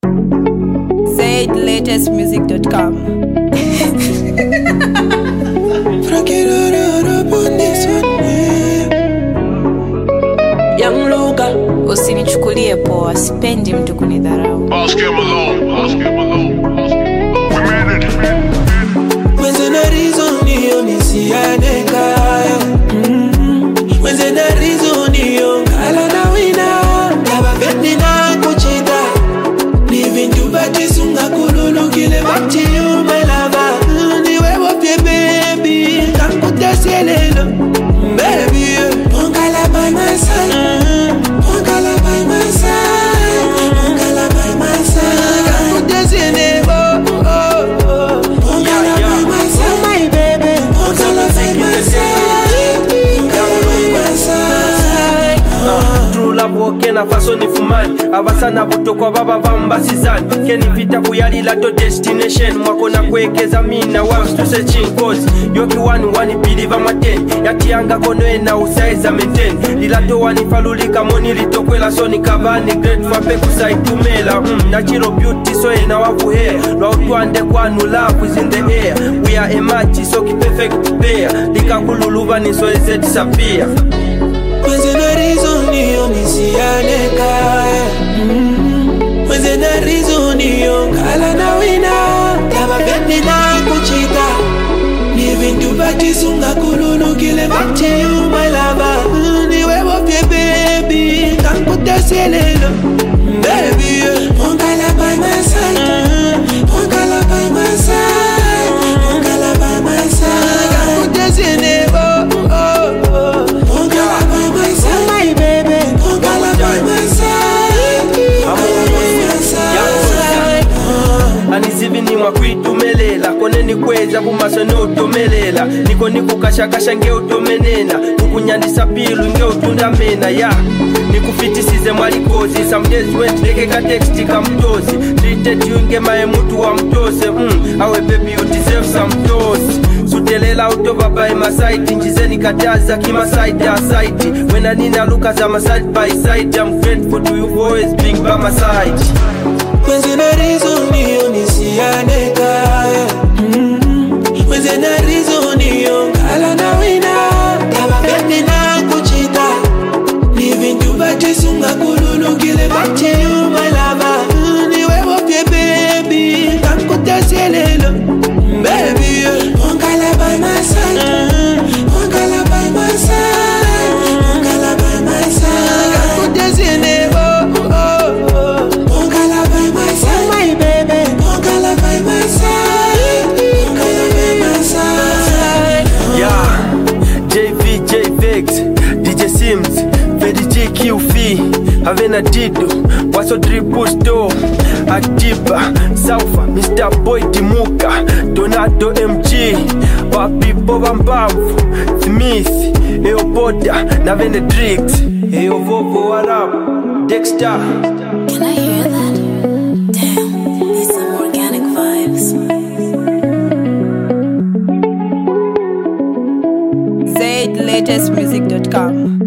ZLatestmusic.com. Young Luga, usinichukulie poa, sipendi mtu kunidharau. Ask him alone. Ask him alone. Ask him alone. We made it. Mwenze na reason hiyo nisiane kaya Mm. Mwenze na reason hiyo ngala na wina Daba vendi na kuchita Ni vintu batisunga kululukile bati you my lover Mm, Ni wewe pye baby Kankutasielelo Baby yeah. Ongala by my side Mm. Ongala by my side Ongala by my side Kankutasielelo oh, oh, oh. Ongala by my side my baby Ongala by my side Ongala by my side True love okena faso ni fumani abasana butokwa baba bambasizani kenipita kuyalila to destination mwakona kwekeza mina wastuse chinkozi yoki wani wani bili bamateni yatiyanga konoena usaiza menteni lilato wanifalulika moni litokwela soni kabani great fape kusaitumela mm, nachiro beauty so ena wavuhea lwautwande kwanu love is in the air we are a match so ki perfect pair likakululuvaniso ezetisapia Mwenze na reason hiyo nisiane kaya Mm. Mwenze na reason hiyo ngala na wina Daba vendi na kuchita Ni vintu batisunga kululukile bati you my lover Mm, Ni wewe pye baby Kankutasielelo Baby yeah. Ongala by my side Ongala by my side Ongala by my side Kankutasielelo oh, oh, oh. Ongala by my side My baby Ongala by my side Ongala by my side anizivi nimwa kwitumelela kone nikweza bumaso neutomelela niko nikukashakasha ngeutomenena kukunyandisa pilu ngeutundamena ya nikufitisize mwalikozi some days went lekeka teksti kamtozi treated you ngemaye mutu wa mtose mm, awe baby you deserve some tosi sutelela utobabaye masaiti njizeni kataza kimasaiti asaiti wena nina luka za maside by side I'm grateful to you for always being by my side Mwenze na reason hiyo nisiane kaya Mm. Mwenze na reason hiyo ngala na wina Daba vendi na kuchita Ni vintu batisunga kululukile bati you my lover Mm, Ni wewe pye baby Kankutasielelo Baby yeah. Ongala by my side Ongala by my side Ongala by my side Kankutasielelo oh, oh, oh. Ongala by my side My baby Ongala by my side Ongala by my side Yeah, JV, JVX, DJ Sims, Fedi G, QF, Havana Dido, Waso Triple Store, Atiba, Saufa, Mr. Boy Dimuka, Donato MG, Papi Boba Mbamvu, Smith, Eopoda, na Venedrix, Eo Vovo Warab, Dexter. Can I hear that? Damn, these some organic vibes. ZLatestmusic.com.